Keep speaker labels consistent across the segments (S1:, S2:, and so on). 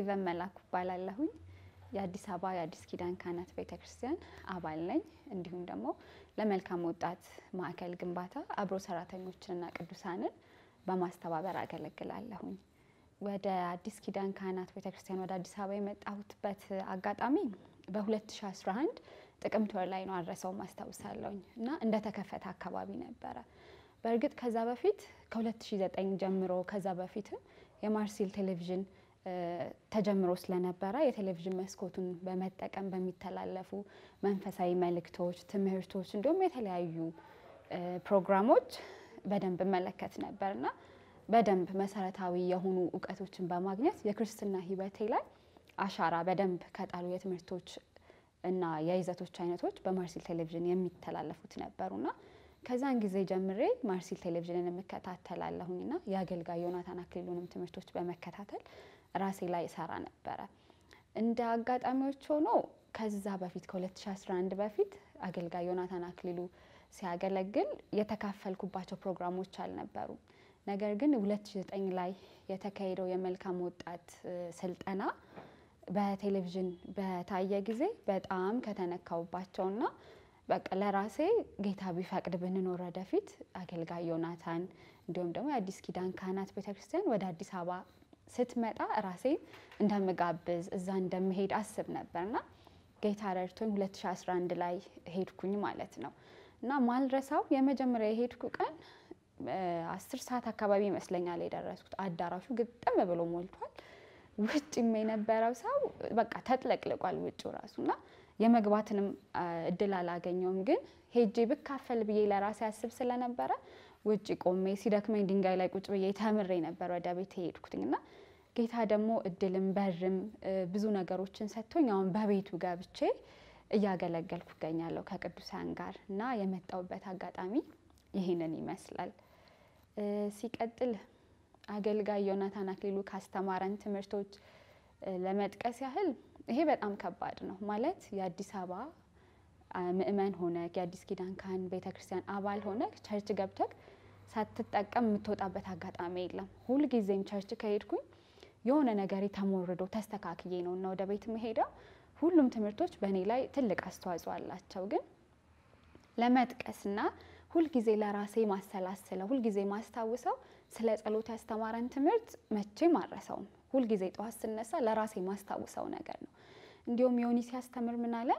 S1: ሄቨን መላኩ እባላለሁኝ። የአዲስ አበባ የአዲስ ኪዳን ካህናት ቤተ ክርስቲያን አባል ነኝ። እንዲሁም ደግሞ ለመልካም ወጣት ማዕከል ግንባታ አብሮ ሰራተኞችንና ቅዱሳንን በማስተባበር አገለግላለሁኝ። ወደ አዲስ ኪዳን ካህናት ቤተ ክርስቲያን ወደ አዲስ አበባ የመጣሁትበት አጋጣሚ በ2011 ጥቅምት ወር ላይ ነው። አድረሰውም አስታውሳለሁኝ እና እንደተከፈተ አካባቢ ነበረ። በእርግጥ ከዛ በፊት ከ2009 ጀምሮ ከዛ በፊትም የማርሲል ቴሌቪዥን ተጀምሮ ስለነበረ የቴሌቪዥን መስኮቱን በመጠቀም በሚተላለፉ መንፈሳዊ መልእክቶች፣ ትምህርቶች እንዲሁም የተለያዩ ፕሮግራሞች በደንብ እመለከት ነበርና በደንብ መሰረታዊ የሆኑ እውቀቶችን በማግኘት የክርስትና ሕይወቴ ላይ አሻራ በደንብ ከጣሉ የትምህርቶች እና የይዘቶች አይነቶች በማርሲል ቴሌቪዥን የሚተላለፉት ነበሩና ከዛን ጊዜ ጀምሬ ማርሲል ቴሌቪዥንን የምከታተላለሁኝና የአገልጋይ ዮናታን አክሊሉንም ትምህርቶች በመከታተል ራሴ ላይ እሰራ ነበረ። እንደ አጋጣሚዎች ሆኖ ከዛ በፊት ከ2011 በፊት አገልጋይ ዮናታን አክሊሉ ሲያገለግል የተካፈልኩባቸው ፕሮግራሞች አልነበሩም። ነገር ግን 2009 ላይ የተካሄደው የመልካም ወጣት ስልጠና በቴሌቪዥን በታየ ጊዜ በጣም ከተነካውባቸውና በቃ ለራሴ ጌታ ቢፈቅድ ብንኖር ወደፊት አገልጋይ ዮናታን እንዲሁም ደግሞ የአዲስ ኪዳን ካህናት ቤተክርስቲያን ወደ አዲስ አበባ ስትመጣ ራሴን እንደምጋብዝ እዛ እንደምሄድ አስብ ነበርና ጌታ ረድቶኝ 2011 ላይ ሄድኩኝ ማለት ነው እና ማልረሳው የመጀመሪያ የሄድኩ ቀን አስር ሰዓት አካባቢ ይመስለኛል የደረስኩት። አዳራሹ ግጥም ብሎ ሞልቷል። ውጭም የነበረው ሰው በቃ ተጥለቅልቋል ውጭ ራሱና የመግባትንም እድል አላገኘውም። ግን ሄጄ ብካፈል ብዬ ለራሴ አስብ ስለነበረ ውጭ ቆሜ ሲደክመኝ ድንጋይ ላይ ቁጭ ብዬ ተምሬ ነበር ወደ ቤት የሄድኩትኝ እና ጌታ ደግሞ እድልም በርም ብዙ ነገሮችን ሰጥቶኝ አሁን በቤቱ ገብቼ እያገለገልኩ እገኛለሁ ከቅዱሳን ጋር እና የመጣውበት አጋጣሚ ይህንን ይመስላል። ሲቀጥል አገልጋይ ዮናታን አክሊሉ ካስተማረን ትምህርቶች ለመጥቀስ ያህል ይሄ በጣም ከባድ ነው ማለት የአዲስ አበባ ምእመን ሆነ የአዲስ ኪዳን ካህን ቤተክርስቲያን አባል ሆነ ቸርች ገብተክ ሳትጠቀም የምትወጣበት አጋጣሚ የለም። ሁልጊዜም ቸርች ከሄድኩኝ የሆነ ነገር ተሞርዶ ተስተካክዬ ነው እና ወደ ቤት መሄደው። ሁሉም ትምህርቶች በእኔ ላይ ትልቅ አስተዋጽኦ አላቸው። ግን ለመጥቀስና ሁልጊዜ ለራሴ ማሰላስለው ሁልጊዜ ማስታውሰው ስለ ጸሎት ያስተማረን ትምህርት መቼም አልረሳውም። ሁልጊዜ ጠዋት ስነሳ ለራሴ ማስታውሰው ነገር ነው። እንዲሁም ዮኒ ሲያስተምር ምን አለ?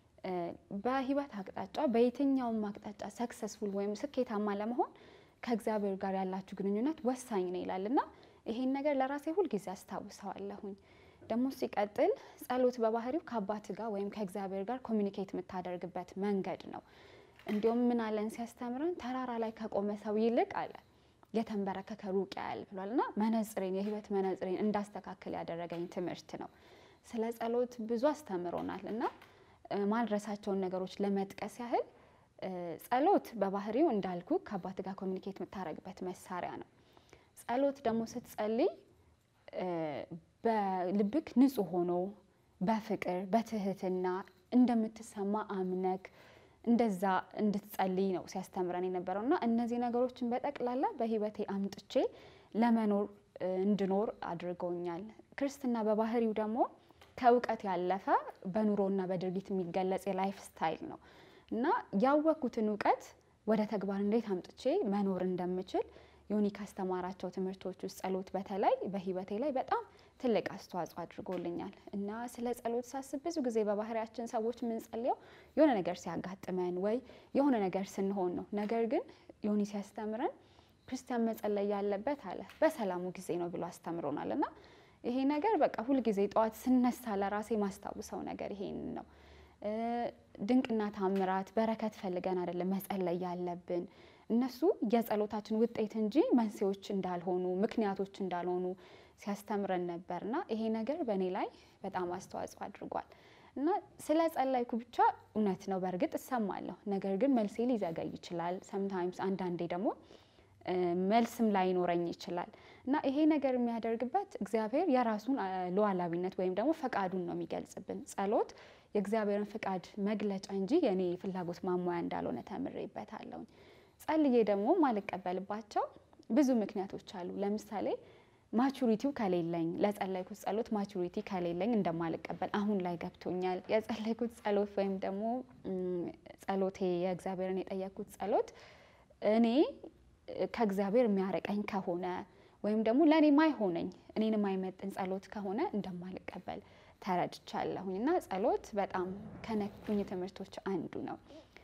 S1: በህይወት አቅጣጫ በየትኛውም አቅጣጫ ሰክሰስፉል ወይም ስኬታማ ለመሆን ከእግዚአብሔር ጋር ያላችሁ ግንኙነት ወሳኝ ነው ይላል እና ይሄን ነገር ለራሴ ሁልጊዜ አስታውሰዋለሁኝ። ደግሞ ሲቀጥል ጸሎት በባህሪው ከአባት ጋር ወይም ከእግዚአብሔር ጋር ኮሚኒኬት የምታደርግበት መንገድ ነው። እንዲሁም ምን አለን ሲያስተምረን ተራራ ላይ ከቆመ ሰው ይልቅ አለ የተንበረከከ ሩቅ ያያል ብሏል እና መነጽሬን የህይወት መነጽሬን እንዳስተካከል ያደረገኝ ትምህርት ነው። ስለ ጸሎት ብዙ አስተምሮናል እና ማልረሳቸውን ነገሮች ለመጥቀስ ያህል ጸሎት በባህሪው እንዳልኩ ከአባት ጋር ኮሚኒኬት የምታደርግበት መሳሪያ ነው። ጸሎት ደግሞ ስትጸልይ በልብክ ንጹህ ሆኖ በፍቅር በትህትና እንደምትሰማ አምነክ እንደዛ እንድትጸልይ ነው ሲያስተምረን የነበረው እና እነዚህ ነገሮችን በጠቅላላ በህይወቴ አምጥቼ ለመኖር እንድኖር አድርገውኛል። ክርስትና በባህሪው ደግሞ ከእውቀት ያለፈ በኑሮና በድርጊት የሚገለጽ የላይፍ ስታይል ነው እና ያወቅኩትን እውቀት ወደ ተግባር እንዴት አምጥቼ መኖር እንደምችል ዮኒ ካስተማራቸው ትምህርቶች ውስጥ ጸሎት በተለይ በህይወቴ ላይ በጣም ትልቅ አስተዋጽኦ አድርጎልኛል እና ስለ ጸሎት ሳስብ ብዙ ጊዜ በባህሪያችን ሰዎች የምንጸልየው የሆነ ነገር ሲያጋጥመን ወይ የሆነ ነገር ስንሆን ነው። ነገር ግን ዮኒ ሲያስተምረን ክርስቲያን መጸለይ ያለበት አለ በሰላሙ ጊዜ ነው ብሎ አስተምሮናል እና ይሄ ነገር በቃ ሁልጊዜ ጠዋት ስነሳ ለራሴ ማስታውሰው ነገር ይሄን ነው። ድንቅና ታምራት በረከት ፈልገን አይደለም መጸለይ ያለብን እነሱ የጸሎታችን ውጤት እንጂ መንስኤዎች እንዳልሆኑ ምክንያቶች እንዳልሆኑ ሲያስተምረን ነበርና ይሄ ነገር በእኔ ላይ በጣም አስተዋጽኦ አድርጓል እና ስለ ጸለይኩ ብቻ እውነት ነው በእርግጥ እሰማለሁ። ነገር ግን መልሴ ሊዘገይ ይችላል። ሰምታይምስ አንዳንዴ ደግሞ መልስም ላይኖረኝ ይችላል እና ይሄ ነገር የሚያደርግበት እግዚአብሔር የራሱን ሉዓላዊነት ወይም ደግሞ ፈቃዱን ነው የሚገልጽብን። ጸሎት የእግዚአብሔርን ፍቃድ መግለጫ እንጂ የኔ ፍላጎት ማሟያ እንዳልሆነ ተምሬበታለሁኝ። ጸልዬ ደግሞ ማልቀበልባቸው ብዙ ምክንያቶች አሉ። ለምሳሌ ማቹሪቲው ከሌለኝ ለጸለይኩት ጸሎት ማቹሪቲ ከሌለኝ እንደማልቀበል አሁን ላይ ገብቶኛል። የጸለይኩት ጸሎት ወይም ደግሞ ጸሎቴ የእግዚአብሔርን የጠየቅኩት ጸሎት እኔ ከእግዚአብሔር የሚያረቀኝ ከሆነ ወይም ደግሞ ለእኔ ማይሆነኝ እኔን የማይመጥን ጸሎት ከሆነ እንደማልቀበል ተረድቻለሁኝ እና ጸሎት በጣም ከነኩኝ ትምህርቶች አንዱ ነው።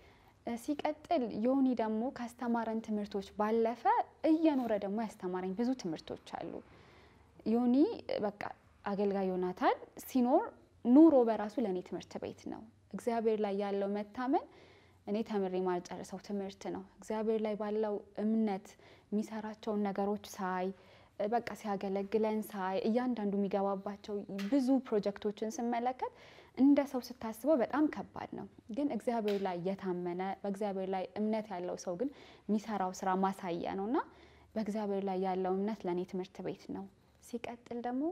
S1: ሲቀጥል ዮኒ ደግሞ ካስተማረን ትምህርቶች ባለፈ እየኖረ ደግሞ ያስተማረኝ ብዙ ትምህርቶች አሉ። ዮኒ በቃ አገልጋይ ዮናታን ሲኖር ኑሮ በራሱ ለእኔ ትምህርት ቤት ነው። እግዚአብሔር ላይ ያለው መታመን እኔ ተምሬ ማልጨርሰው ትምህርት ነው። እግዚአብሔር ላይ ባለው እምነት የሚሰራቸውን ነገሮች ሳይ በቃ ሲያገለግለን ሳይ እያንዳንዱ የሚገባባቸው ብዙ ፕሮጀክቶችን ስመለከት እንደ ሰው ስታስበው በጣም ከባድ ነው። ግን እግዚአብሔር ላይ የታመነ በእግዚአብሔር ላይ እምነት ያለው ሰው ግን የሚሰራው ስራ ማሳያ ነው እና በእግዚአብሔር ላይ ያለው እምነት ለእኔ ትምህርት ቤት ነው። ሲቀጥል ደግሞ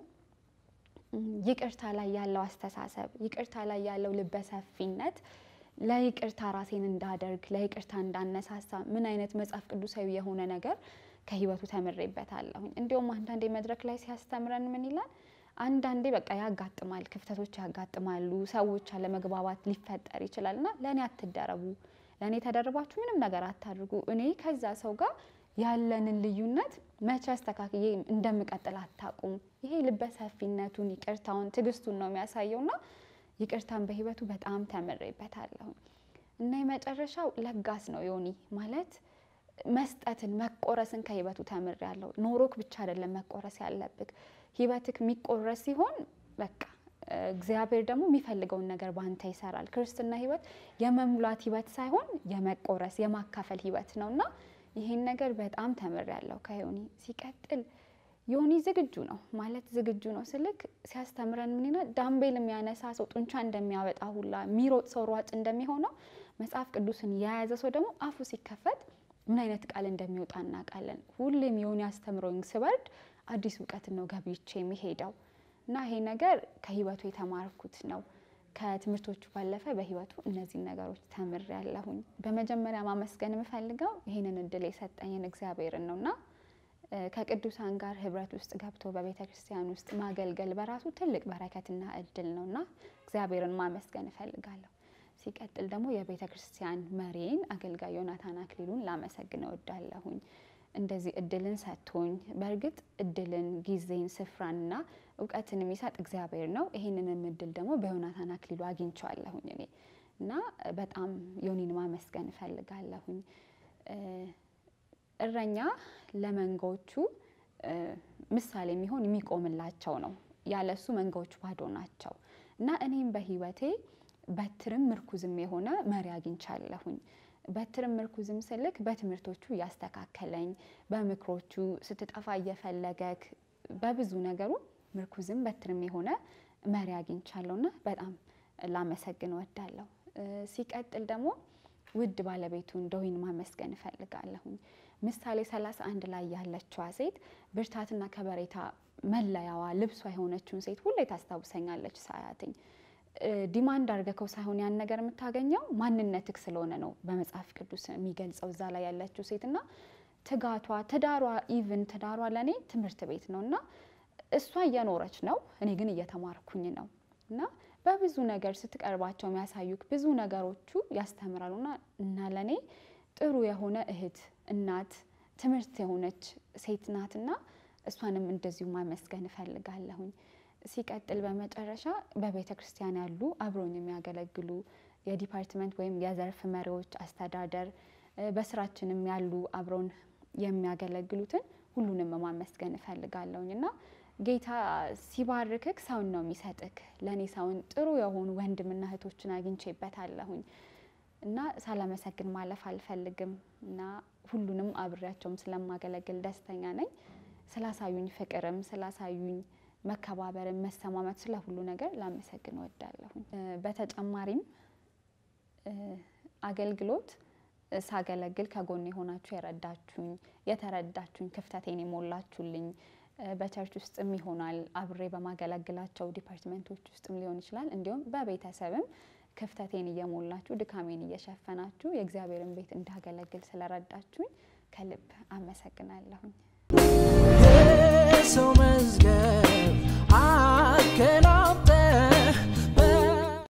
S1: ይቅርታ ላይ ያለው አስተሳሰብ፣ ይቅርታ ላይ ያለው ልበሰፊነት ለይቅርታ ራሴን እንዳደርግ ለይቅርታ እንዳነሳሳ ምን አይነት መጽሐፍ ቅዱሳዊ የሆነ ነገር ከህይወቱ ተምሬበታለሁኝ። እንዲሁም አንዳንዴ መድረክ ላይ ሲያስተምረን ምን ይላል? አንዳንዴ በቃ ያጋጥማል፣ ክፍተቶች ያጋጥማሉ፣ ሰዎች አለመግባባት ሊፈጠር ይችላል እና ለእኔ አትደረቡ፣ ለእኔ ተደርባችሁ ምንም ነገር አታድርጉ። እኔ ከዛ ሰው ጋር ያለንን ልዩነት መቼ አስተካክዬ እንደምቀጥል አታውቁም። ይሄ ልበሰፊነቱን፣ ይቅርታውን፣ ትዕግስቱን ነው የሚያሳየውና ይቅርታን በህይወቱ በጣም ተምሬበታለሁ እና የመጨረሻው ለጋስ ነው ዮኒ ማለት መስጠትን መቆረስን ከህይወቱ ተምሬያለሁ። ኖሮክ ብቻ አይደለም መቆረስ ያለብክ ህይወትክ የሚቆረስ ሲሆን በቃ እግዚአብሔር ደግሞ የሚፈልገውን ነገር በአንተ ይሰራል። ክርስትና ህይወት የመሙላት ህይወት ሳይሆን የመቆረስ የማካፈል ህይወት ነው እና ይሄን ነገር በጣም ተምሬያለሁ ከዮኒ። ሲቀጥል ዮኒ ዝግጁ ነው ማለት ዝግጁ ነው ስልክ ሲያስተምረን ምን ይላል? ዳምቤል የሚያነሳ ሰው ጡንቻ እንደሚያወጣ ሁላ የሚሮጥ ሰው ሯጭ እንደሚሆነው መጽሐፍ ቅዱስን የያዘ ሰው ደግሞ አፉ ሲከፈት ምን አይነት ቃል እንደሚወጣ እናውቃለን። ሁሌም ዮኒ አስተምሮኝ ስበርድ አዲስ እውቀትን ነው ገብቼ የሚሄደው እና ይሄ ነገር ከህይወቱ የተማርኩት ነው። ከትምህርቶቹ ባለፈ በህይወቱ እነዚህን ነገሮች ተምሬያለሁኝ። በመጀመሪያ ማመስገን የምፈልገው ይህንን እድል የሰጠኝን እግዚአብሔርን ነው እና ከቅዱሳን ጋር ህብረት ውስጥ ገብቶ በቤተ ክርስቲያን ውስጥ ማገልገል በራሱ ትልቅ በረከትና እድል ነው እና እግዚአብሔርን ማመስገን እፈልጋለሁ። ሲቀጥል ደግሞ የቤተ ክርስቲያን መሪን አገልጋይ ዮናታን አክሊሉን ላመሰግን እወዳለሁኝ። እንደዚህ እድልን ሰጥቶኝ፣ በእርግጥ እድልን፣ ጊዜን፣ ስፍራንና እውቀትን የሚሰጥ እግዚአብሔር ነው። ይህንንም እድል ደግሞ በዮናታን አክሊሉ አግኝቼዋለሁኝ እኔ እና በጣም ዮኒን ማመስገን እፈልጋለሁኝ። እረኛ ለመንጋዎቹ ምሳሌ የሚሆን የሚቆምላቸው ነው። ያለሱ መንጋዎቹ ባዶ ናቸው እና እኔም በህይወቴ በትርም ምርኩዝም የሆነ መሪ አግኝቻለሁኝ። በትርም ምርኩዝም ስልክ በትምህርቶቹ እያስተካከለኝ፣ በምክሮቹ ስትጠፋ እየፈለገክ በብዙ ነገሩ ምርኩዝም በትርም የሆነ መሪ አግኝቻለሁና በጣም ላመሰግን ወዳለሁ። ሲቀጥል ደግሞ ውድ ባለቤቱን ዶይን ማመስገን እፈልጋለሁኝ። ምሳሌ 31 ላይ ያለችዋ ሴት ብርታትና ከበሬታ መለያዋ ልብሷ የሆነችውን ሴት ሁሌ ታስታውሰኛለች ሳያትኝ ዲማንድ አድርገከው ሳይሆን ያን ነገር የምታገኘው ማንነትክ ስለሆነ ነው በመጽሐፍ ቅዱስ የሚገልጸው እዛ ላይ ያለችው ሴት እና ትጋቷ፣ ትዳሯ ኢቭን ትዳሯ ለእኔ ትምህርት ቤት ነው እና እሷ እየኖረች ነው፣ እኔ ግን እየተማርኩኝ ነው እና በብዙ ነገር ስትቀርባቸው የሚያሳዩክ ብዙ ነገሮቹ ያስተምራሉና እና ለእኔ ጥሩ የሆነ እህት፣ እናት፣ ትምህርት የሆነች ሴት ናትና እሷንም እንደዚሁ ማመስገን እፈልጋለሁኝ። ሲቀጥል በመጨረሻ በቤተ ክርስቲያን ያሉ አብሮኝ የሚያገለግሉ የዲፓርትመንት ወይም የዘርፍ መሪዎች፣ አስተዳደር፣ በስራችንም ያሉ አብሮን የሚያገለግሉትን ሁሉንም ማመስገን እፈልጋለሁኝ እና ጌታ ሲባርክክ ሰውን ነው የሚሰጥክ። ለእኔ ሰውን ጥሩ የሆኑ ወንድምና እህቶችን አግኝቼበታለሁኝ እና ሳላመሰግን ማለፍ አልፈልግም እና ሁሉንም አብሬያቸውም ስለማገለግል ደስተኛ ነኝ። ስላሳዩኝ ፍቅርም ስላሳዩኝ መከባበርን፣ መሰማመት ስለ ሁሉ ነገር ላመሰግን እወዳለሁኝ። በተጨማሪም አገልግሎት ሳገለግል ከጎን የሆናችሁ የረዳችሁኝ፣ የተረዳችሁኝ፣ ክፍተቴን የሞላችሁልኝ በቸርች ውስጥም ይሆናል አብሬ በማገለግላቸው ዲፓርትመንቶች ውስጥም ሊሆን ይችላል። እንዲሁም በቤተሰብም ክፍተቴን እየሞላችሁ ድካሜን እየሸፈናችሁ የእግዚአብሔርን ቤት እንዳገለግል ስለረዳችሁኝ ከልብ አመሰግናለሁኝ።